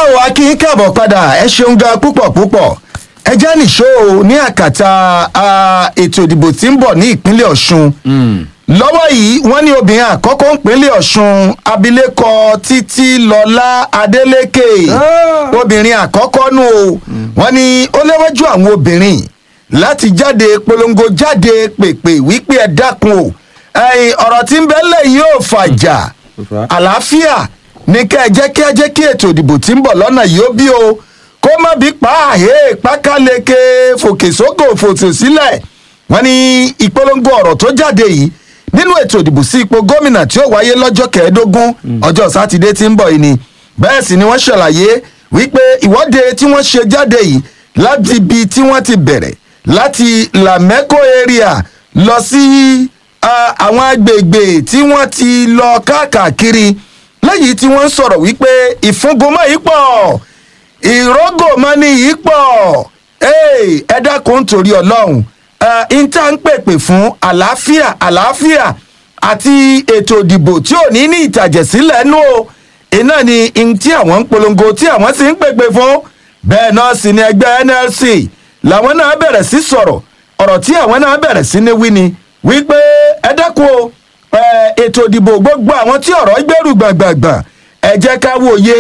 ò wá kí n káàbọ̀ padà ẹ ṣeun gan púpọ̀ púpọ̀ ẹ jẹ́ nìṣó o ní àkàtà ah, ètò ìdìbò tí ń bọ̀ ní ìpínlẹ̀ ọ̀ṣun lọ́wọ́ yìí wọ́n ní obìnrin àkọ́kọ́ ìpínlẹ̀ ọ̀ṣun abilékọ títí lọ́lá adélékè obìnrin àkọ́kọ́ nù o wọ́n ní ó léwájú àwọn obìnrin láti jáde polongo jáde pèpè wípé ẹ dákun o ẹ̀yin ọ̀rọ̀ tí ń bẹ́lẹ̀ yóò fàjà àlàáfíà ní kẹ́ ẹ jẹ́ kí ẹ jẹ́ kí ètò ìdìbò tí ń bọ̀ lọ́nà yìí ó bí o kó má bí pààyè pákáleke fòkè sókò fòtò sílẹ̀ wọ́n ní ìpolongo ọ̀rọ̀ tó jáde yìí nínú ètò ìdìbò sí ipò gómìnà tí ó wáyé lọ́jọ́ kẹẹ̀ẹ́dógún ọjọ́ sátidé tí ń bọ̀ yìí ni bẹ́ẹ̀ sì ni wọ́n ṣàlàyé wípé ìwọ́de tí wọ́n ṣe jáde yìí láti ibi tí wọ́n ti bẹ̀rẹ̀ láti lamẹ́kọ̀ area lọ sí ah, àwọn agbègbè tí wọ́n ti lọ káàkiri lẹ́yìn tí wọ́n ń sọ̀rọ̀ wípé ìfúngunmọ́ yìí pọ̀ ìrógòmọ́ni yìí pọ̀ Hey, ẹ dákun nítorí ọlọ́run n tá ń pèpè fún àlàáfíà àlàáfíà àti ètò ìdìbò tí ò ní ní ìtàjẹ̀sílẹ̀ nú o iná ni n tí àwọn ń polongo tí àwọn sì ń pèpè fún bẹ́ẹ̀ náà sì ni ẹgbẹ́ nlc làwọn náà bẹ̀rẹ̀ sí sọ̀rọ̀ ọ̀rọ̀ tí àwọn náà bẹ̀rẹ̀ sí ní wí ni wípé ẹ dákun o ẹ, ètò ìdìbò gbogbo àwọn tí ọ̀rọ̀ gbẹ́rù gbàngbàngbàn ẹ jẹ́ ká wòye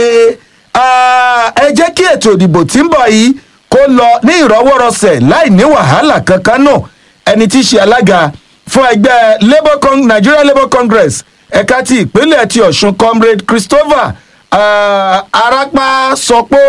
ah, ẹ jẹ́ kí ètò ìdìbò tí ń bọ̀ yìí kó lọ ní ìrọwọ́rọsẹ̀ láì ní wàhálà kankan náà ẹni tí í ṣe alága fún ẹgbẹ́ labour Con- nigeria labour congress ẹ̀ka ti ìpínlẹ̀ ti ọ̀ṣun comrade christopher ah, arapa sọ pé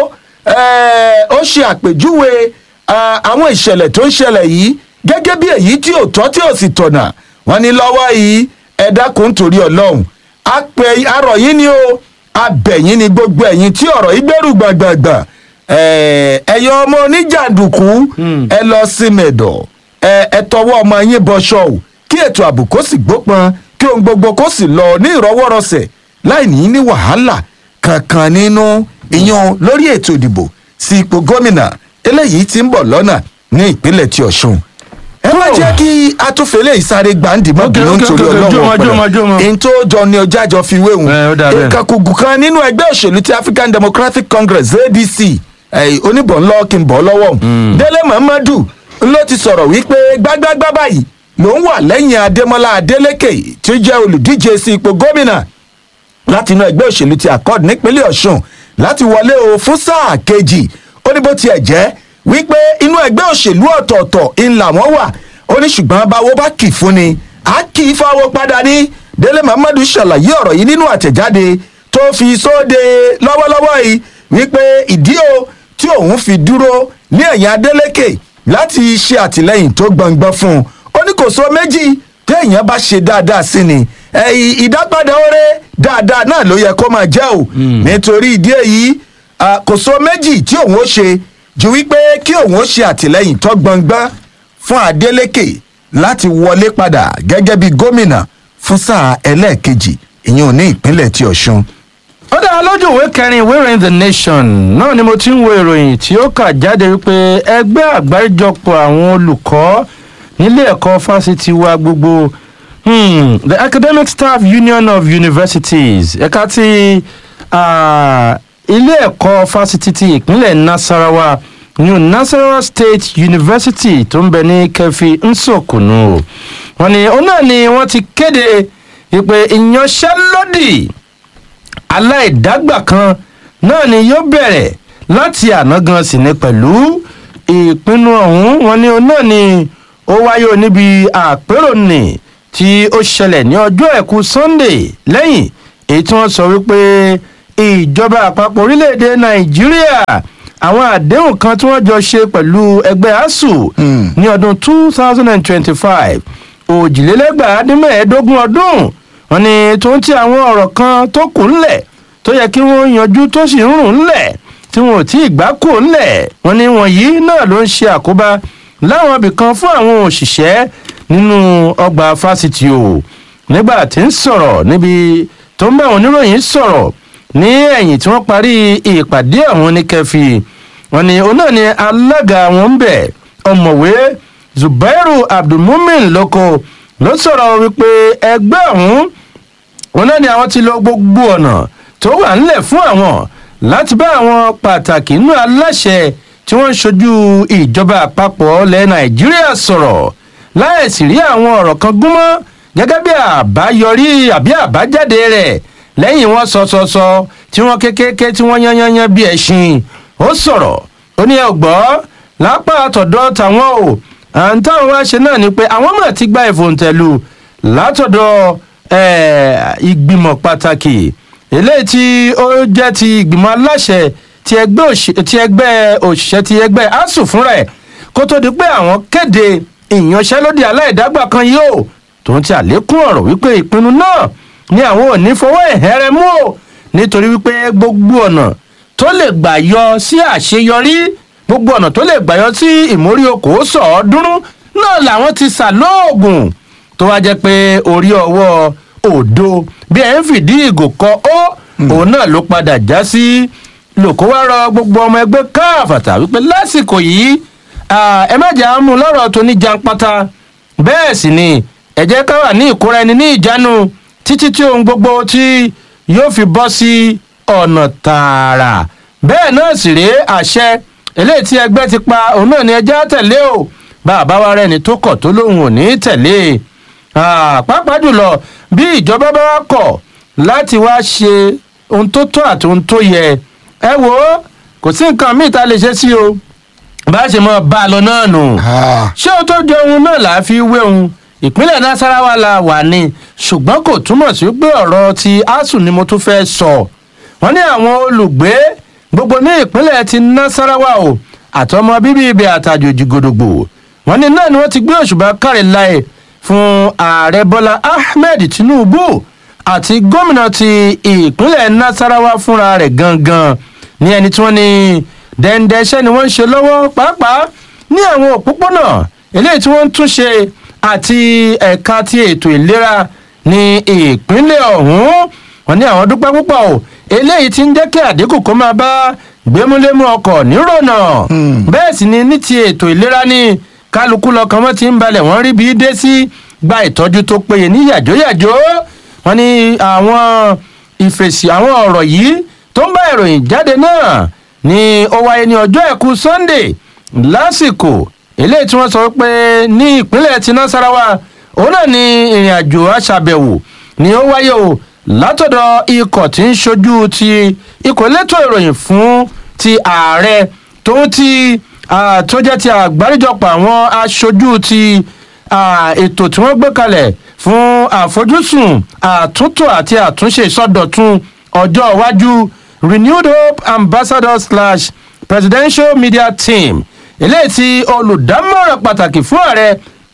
eh, ó ṣe àpèjúwe ah, àwọn ìṣẹ̀lẹ̀ tó ń ṣẹlẹ̀ yìí gẹ́gẹ́ bí èyí tí ò tọ́ tí ò sì tọ̀nà wọ́n ní lọ́wọ́ yìí ẹ dákun torí ọlọ́run apẹ arọ̀ yín ni o abẹ̀yìn ni gbogbo ẹ̀yìn tí ọ̀rọ̀ yìí gbẹ́rù gbàgbàgbà ẹ̀yọ ọmọ oníjàǹdùkú ẹ lọ sí mẹ̀dọ̀ ẹ tọwọ́ ọmọ yín bọṣọ o kí ètò ààbò kó sì gbópọn kí ohun gbogbo kó sì lọ ní ìrọwọ́rọsẹ̀ láì ní ní wàhálà kankan nínú ìyan lórí ètò ìdìbò sí ipò gómìnà eléyìí tí ń bọ̀ lọ́nà ní ìpínlẹ̀ ti ọ̀ṣun ẹ má jẹ́ kí atúfẹ́lẹ́ ìsáré gbàǹdì mọ́ Ok, bínú ok, nítorí ok, ọlọ́run jọmọ, jọmọ, jọmọ. ọ̀pẹ̀lẹ̀ èyí tó jọ ni ọjà jọ fi wéhùn Ẹ, ó dà bẹ́ẹ̀. ìkàkùgù kan nínú ẹgbẹ́ òṣèlú ti african democratic congress adc oníbọ̀nlọ́ kí n bọ̀ lọ́wọ́ délé muhammadu ló ti sọ̀rọ̀ wípé gbágbágbá báyìí ló ń wà lẹ́yìn adémọlá adélékè tí ó jẹ́ olùdíje sí ipò gómìnà láti inú ẹgbẹ́ òṣèlú ti accord nípínlẹ̀ ọ̀ṣun láti wọlé o fún sáà kejì ó ní bó tiẹ̀ jẹ́ wípé inú ẹgbẹ́ òṣèlú ọ̀tọ̀ọ̀tọ̀ ń làwọn wà ó ní ṣùgbọ́n báwo bá kì í fún ni á kì í fáwọ́ padà ní délé muhammadu ṣàlàyé ọ̀rọ̀ yìí nínú àtẹ̀jáde tó fi sóde lọ́wọ́lọ́wọ́ yìí wípé ìdí o tí òun fi dúró ní ẹ̀yìn adélékè láti ṣe àtìlẹ́yìn tó gbọ̀ngbọ̀n fún un ó ní kò sọ méjì téèyàn bá ṣe dáadáa sí ni ẹ̀yìn ìdápadà oore dáadáa náà ló yẹ kó máa jẹ́ o nítorí ìdí èyí ah, kò sọ méjì tí òun ó ṣe ju wípé kí òun ó ṣe àtìlẹ́yìn tó gbọ̀ngbọ̀n fún adeleke láti wọlé padà gẹ́gẹ́ bí gómìnà fún sáà ẹlẹ́ẹ̀kejì ìyẹn ò ní ìpínlẹ̀ ti ọ̀ṣun ó dára lójú ìwé kẹrin ìwé ìròyìn the nation náà ni mo ti ń wo ìròyìn tí ó kà jáde wípé ẹgbẹ́ àgbáríjọpọ̀ àwọn olùkọ́ nílé ẹ̀kọ́ fásitì wa gbogbo hmm, the academic staff union of universities ẹ̀ka ti ah, ilé ẹ̀kọ́ fásitì ti ìpínlẹ̀ nasarawa new nasarawa state university tó ń bẹ ní kẹfì nsòkùnú wọn ni òun náà ni wọ́n ti kéde ìpè ìyanṣẹ́lódì aláìdágbà kan náà ni yóò bẹ̀rẹ̀ láti àná gan sí ni pẹ̀lú ìpinnu ọ̀hún wọn ni òun náà ni ó wáyé o níbi àpérò nì tí ó ṣẹlẹ̀ ní ọjọ́ ẹ̀kú sunday lẹ́yìn èyí tí wọ́n sọ wípé ìjọba àpapọ̀ orílẹ̀-èdè nàìjíríà àwọn àdéhùn kan tí wọ́n jọ ṣe pẹ̀lú ẹgbẹ́ asuu ní ọdún two thousand and twenty-five òjìlélẹ́gbàá dín mẹ́ẹ̀ẹ́dógún ọdún wọn ni tó ń ti àwọn ọ̀rọ̀ kan tó kù ńlẹ̀ tó yẹ kí wọ́n yanjú tó sì ń rùn ńlẹ̀ tí wọn ò tí ì gbá kù ńlẹ̀ wọn ni wọ̀nyí náà ló ń ṣe àkóbá láwọn ibìkan fún àwọn òṣìṣẹ́ nínú ọgbà fásitì o nígbà tí ń sọ̀rọ̀ níbi tó ń bá àwọn oníròyìn sọ̀rọ̀ ní ẹ̀yìn tí wọ́n parí ìpàdé àwọn oníkẹ́fì wọn ni òun náà ni alága wọn ń bẹ̀ ọ̀mọ̀wé zubairu abdulmumin lóko ló sọ̀rọ̀ wípé ẹgbẹ́ ọ̀hún wọn náà ni àwọn ti lo gbogbo ọ̀nà tó wà ńlẹ̀ fún àwọn láti bá àwọn pàtàkì nínú aláṣẹ tí wọ́n ń ṣojú ìjọba àpapọ̀ ilẹ̀ nàìjíríà sọ̀rọ̀ láìsí rí àwọn ọ̀rọ̀ kan gúnmọ́ gẹ́gẹ́ bí àbáyọrí àbí àbájáde rẹ̀ lẹ́yìn wọn sọsọsọ tí wọ́n kékeré tí wọ́n yányányán bí ẹṣin ó sọ̀rọ̀ ó ní ẹ gbọ́ lápá àtọ̀dọ̀ tàwọn o à ń táwọn wá ṣe náà ni pé àwọn mọ̀ ti gba ìfòǹtẹ̀lù látọ̀dọ̀ ìgbìmọ̀ pàtàkì eléyìí tí ó jẹ́ ti ìgbìmọ̀ aláṣẹ ti ẹgbẹ́ òṣìṣẹ́ ti ẹgbẹ́ asuu fúnra ẹ̀ kó tó di pé àwọn kéde ìyanṣẹ́lódì aláìdágbà kan yóò tó ń ti àlékún ọ̀rọ̀ wípé ìpinnu náà ni àwọn ò ní fọwọ́ ẹ̀hẹ́rẹ́ mú o nítorí wípé gbogbo ọ̀nà tó lè gbà yọ sí àṣeyọrí gbogbo ọ̀nà tó lè gbà yọ sí ìmórí okòó sọ̀ọ́dúnrún náà làwọn ti sà lóògùn tó wá jẹ́ pé orí ọwọ́ òdo bí ẹ̀ ń fìdí ìgò kọ ó òun náà ló padà já sí lòkó wá rọ gbogbo ọmọ ẹgbẹ́ káàfàtà wípé lásìkò yìí ẹ má jà á mú lọ́rọ̀ tó ní janpata bẹ́ẹ̀ sì ni ẹ jẹ́ ká wà ní ìkóra ẹni ní ìjánu títí tí ohun gbogbo tí yóò fi bọ́ sí ọ̀nà tààrà bẹ́ẹ̀ náà sì rèé àṣẹ eléyìí tí ẹgbẹ́ ti pa òun náà ni ẹjẹ́ tẹ̀lé o bá a bá wa rẹ́ni tó kọ̀ tó lóun ò ní tẹ̀lé pàápàá jùlọ bí ìjọba bá wá kọ̀ láti wá ṣe ohun tó tọ́ àti ohun tó yẹ ẹ wò ó kò sí nǹkan míì tá a lè ṣe sí o bá a ṣe mọ bá a lọ náà nù ṣé o tó jẹ ohun náà là á fi wé ohun ìpínlẹ̀ nasarawa la wà ní ṣùgbọ́n kò túmọ̀ sí pé ọ̀rọ̀ ti asuu ni mo tún fẹ́ sọ wọ́n ní àwọn olùgbé gbogbo ní ìpínlẹ̀ ti nasarawa o àtọmọ bíbí ibẹ̀ àtàjòjì gòdògbò wọ́n ní náà ni wọ́n ti gbé òṣùbà káre láì fún ààrẹ bọ́lá ahmed tinubu àti gómìnà ti ìpínlẹ̀ nasarawa fúnra rẹ̀ gangan ní ẹni tí wọ́n ní dẹ́ndẹ́ṣẹ́ ni wọ́n ń ṣe lọ́wọ́ pàápàá ní àwọn òpópónà eléyìí tí wọ́n ń tún ṣe àti ẹ̀ka ti ètò ìlera ní ìpínlẹ̀ ọ̀hún wọn ní àwọn dúpẹ́ púpọ̀ o eléyìí ti ń jẹ́ kí àdínkù kó máa bá gbémúlémú ọkọ̀ nírònà bẹ́ẹ̀ sì ni ní ti ètò ìlera ní kálukú lọkàn wọn ti ń balẹ̀ wọ́n rí bí dé sí gba ìtọ́jú tó péye ní yàjóyàjó wọn ní àwọn ìfèsì àwọn ọ̀rọ̀ yìí tó ń bá ìròyìn jáde náà ni ó wáyé ní ọjọ́ ẹ̀kú sunday lásìkò eléyìí tí wọ́n sọ pé ní ìpínlẹ̀ ti nasarawa òun náà ni ìrìn àjò aṣàbẹ̀wò ni ó wáyé o látọ̀dọ̀ ikọ̀ tí ń ṣojú ti ikọ̀ elétò ìròyìn fún ti ààrẹ tó ti tó jẹ́ ti àgbáríjọpọ̀ àwọn aṣojú ti ètò tí wọ́n gbé kalẹ̀ fún àfojúsùn àtúntò àti àtúnṣe ìsọdọ̀tun ọjọ́ iwájú renewed hope ambassador slash presidential media team eléyìí tí olùdámọ̀ràn pàtàkì fún ààrẹ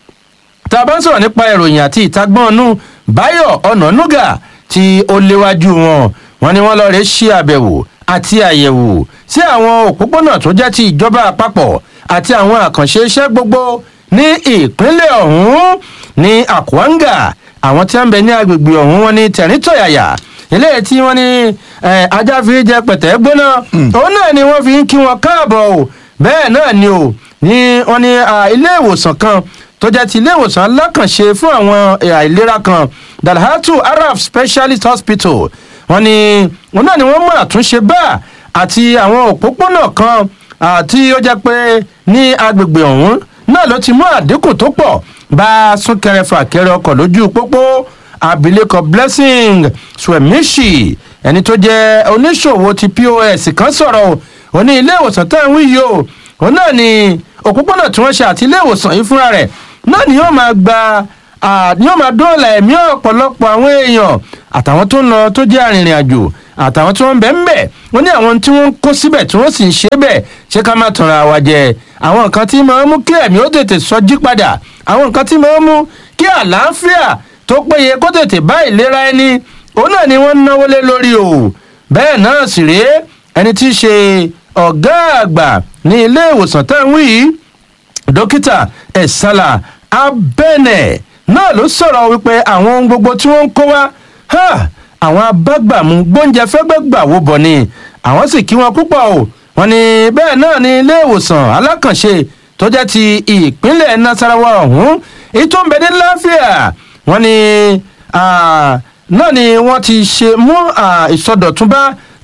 tá a bá ń sọ̀rọ̀ nípa ìròyìn àti ìtagbọ́nú báyọ̀ ọ̀nànúgà tí ó léwájú wọn wọn ni wọn lọ rè ṣe àbẹ̀wò àti àyẹ̀wò sí àwọn òpópónà tó jẹ́ ti ìjọba àpapọ̀ àti àwọn àkànṣe iṣẹ́ gbogbo ní ìpínlẹ̀ ọ̀hún ní àkúwáńgà àwọn tí wọ́n ń bẹ ní agbègbè ọ̀hún wọn ní tẹ̀rìntọ̀yàyà eléyìí tí wọ́n ní ajá fi jẹ pẹ̀tẹ́ gbóná òun náà ni wọ́n fi ń kí wọn káàbọ̀ o bẹ́ẹ̀ náà ni o ní wọ́n ní ilé ìwòsàn kan tó jẹ́ ti ilé ìwòsàn alákànṣe fún àwọn àìlera kan dalhatu araf specialist hospital wọ́n ní wọn náà ni wọ́n mú àtúnṣe bá àti àwọn òpópónà kan àti ó jẹ́ pé ní agbègbè ọ̀hún náà ló ti mú àdínkù tó pọ̀ bá súnkẹrẹ fàkẹrẹ ọkọ̀ lójú pópó abilékọ blessing swemishi ẹni tó jẹ́ oníṣòwò ti pos kan sọ̀rọ̀ ò ní ilé ìwòsàn tá à ń wí yìí o òun náà ni òpópónà tí wọ́n ṣe àti ilé ìwòsàn yìí fúnra rẹ̀ náà ni yóò máa gba ni yóò máa dóòlà ẹ̀mí ọ̀pọ̀lọpọ̀ àwọn èèyàn àtàwọn tó ń lọ tó jẹ́ arìnrìn àjò àtàwọn tí wọ́n ń bẹ̀ ń bẹ̀ wọ́n ní àwọn tí wọ́n ń kó síbẹ̀ tí wọ́n sì ń ṣe bẹ̀ ṣé ká má tanra wa jẹ àwọn nǹkan tí máa ń mú kí ẹ̀mí ó tètè sọjí padà àwọn nǹkan tí máa ń mú kí àlàáfíà tó péye kó tètè bá ìlera ẹni òun náà ni wọ́n ń náwó lé lórí o bẹ́ẹ̀ náà sì rèé ẹni tí í ṣe ọ̀gá àgbà ní ilé ìwòsàn tá à ń wí yìí dókítà ẹ̀sálà abẹ́nẹ̀ náà ló sọ̀rọ̀ wípé àwọn ohun gbogbo tí wọ́n ń kó wá àwọn abágbàmú gbóúnjẹ fẹ́gbẹ́ gbà wó bọ̀ ni àwọn sì kí wọn púpọ̀ o wọn ni bẹ́ẹ̀ náà ni ilé ìwòsàn alákànṣe tó jẹ́ ti ìpínlẹ̀ nasarawa ọ̀hún èyí tó ń bẹ ní láfíà wọn ni náà ni wọ́n ti ṣe mú ìsọdọ̀tún bá tó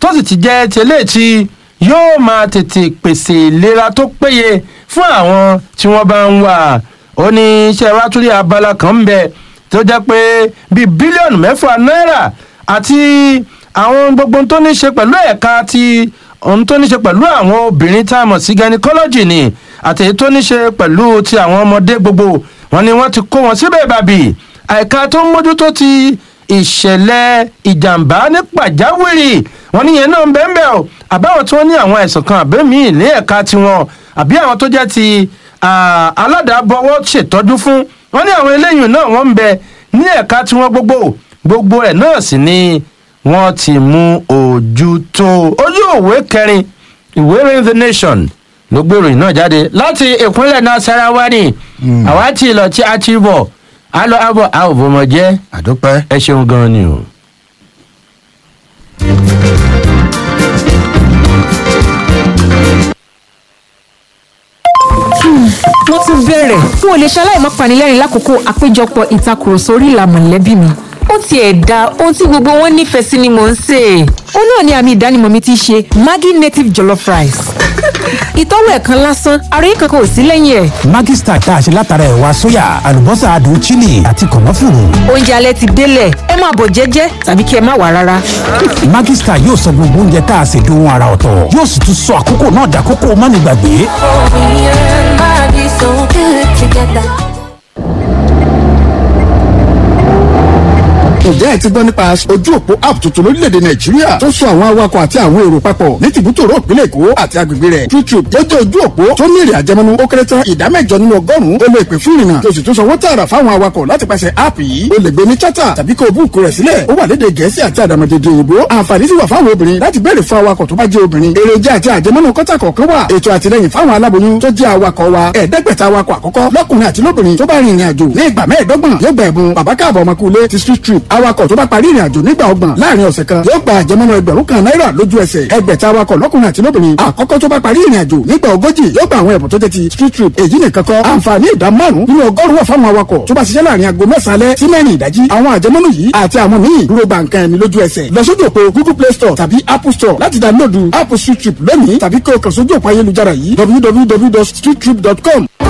tó sì ti jẹ́ tẹ́lẹ̀ tí yóò máa tètè pèsè ìlera tó péye fún àwọn tí wọ́n bá ń wà ó ní iṣẹ́ wa tún rí abala kan ń bẹ tó jẹ́ pé bíi bílíọ̀nù mẹ́fà náírà àti àwọn gbogbo ohun tó ní ṣe pẹ̀lú ẹ̀ka ti ohun tó ní ṣe pẹ̀lú àwọn obìnrin tá a mọ̀ sí gynecology ni àti èyí tó ní ṣe pẹ̀lú ti àwọn ọmọdé gbogbo wọn ni wọ́n ti kó wọn síbẹ̀ bàbí àìka tó ń mójútó ti ìṣẹ̀lẹ̀ ìjàmbá ní pàjáwìrì wọn níyẹn náà ń bẹ́ẹ̀ bẹ́ẹ̀ o àbáwọn tí wọ́n ní àwọn àìsàn kan àbẹ́mí ní ẹ̀ka tiwọn àbí àwọn tó jẹ́ ti aládàábọ̀wọ́ ṣètọ́jú fún wọn ní àwọn eléyìí náà wọ́n ń bẹ ní ẹ̀ka tiwọn gbogbo gbogbo ẹ̀ náà sì ni wọ́n ti mú ojú tó ojú òwe kẹrin ìwé ìròyìn the nation ló gbé ìròyìn náà jáde láti ìpínlẹ̀ nasarawa ni àwa ti lọ tí a ti bọ̀ a lọ abọ̀ a ò bọ́mọ jẹ́ àdúpẹ́. ẹ ṣeun gan ni o. wọ́n tún bẹ̀rẹ̀ n ò lè ṣaláì má panilẹ́rìn lákòókò àpéjọpọ̀ ìtakùrọ̀sọ orí ìlà mọ̀lẹ́bí mi ó tiẹ̀ da ohun tí gbogbo wọn nífẹ̀ẹ́ sí ni mò ń sè é. ó náà ni àmì ìdánimọ̀ mi ti ṣe maggi native jollof rice. ìtọ́wò ẹ̀ kan lásán ara yìí kankan ò sí lẹ́yìn ẹ̀. Maggi Star tá a ṣe látara ẹ̀wà sóyà àlùbọ́sà adùn chili àti kànáfùrù. oúnjẹ alẹ́ ti délẹ̀ ẹ máa bọ̀ jẹ́jẹ́ tàbí kí ẹ má wà rárá. Maggi Star yóò sọ gbogbo oúnjẹ tá a ṣe dohun ara ọ̀tọ̀ yóò sì tún sọ àkókò náà dàkókò mánigbàgbé. ǹjẹ́ ẹ ti gbọ́ nípa ojú òpó app tuntun lórílẹ̀‐èdè nàìjíríà tó so àwọn awakọ̀ àti àwọn èrò papọ̀ ní tìbútòrò ìpínlẹ̀ èkó àti agbègbè rẹ̀ youtube ó jẹ́ ojú òpó tó ní èrè àjẹmọ́nú ó kéré tán ìdá mẹ́jọ nínú ọgọ́rùn-ún ó lè pè fún ìrìnnà tó sì tún sanwó tààrà fáwọn awakọ̀ láti pàṣẹ app yìí ó lè gbé ní chata tàbí kó o búùkù rẹ̀ sílẹ̀ ó wà lédè gẹ̀ẹ́sì àti àdàmọ̀dèdè òyìnbó àǹfààní sì wà fáwọn obìnrin láti béèrè fún awakọ̀ tó bá jẹ́ obìnrin èròjà àti àjẹmọ́nú kọ́tà kọ̀ọ̀kan wà ètò àtìlẹyìn fáwọn aláboyún tó jẹ́ awakọ̀ wa ẹ̀ẹ́dẹ́gbẹ̀ta awakọ̀ àkọ́kọ́ lọ́kùnrin àti lóbìnrin tó bá rin ìrìn àjò ní ìgbà mẹ́ẹ̀ẹ́dọ́gbọ̀n yóò gba ẹ̀bùn bàbá káàbọ̀ ọmọkùnrin ti street trip awakọ̀ tó bá parí ìrìn àjò nígbà ọgbọ̀n láàrin ọ̀sẹ̀ kan yóò gba àjẹmọ́nú ẹgbẹ̀rún kan náírà lójú ẹsẹ̀ ẹgbẹ̀ta awakọ̀ lọ́kùnrin àti lóbìnrin àkọ́kọ́ tó bá parí ìrìn àjò nígbà ogójì yóò gba àwọn ẹ̀bùn tó jẹ́ ti street trip èyí nìkan kọ́ àǹfààní ìdá márùn nínú ọgọ́rùn-ún wà fáwọn awakọ̀ tó bá ṣiṣẹ́ láàrin aago mẹ́sàn-án alẹ́ sí mẹ́rin ìdájí àwọn àjẹmọ́nú yìí àti àwọn míì dúró gba nǹkan ẹni lójú ẹsẹ̀ lọ sójú òpó google play store tàbí apple store láti dáńlódù app street trip lónìí tàbí kí o kàn sójú òpó ayélujára yìí www.streettrip.com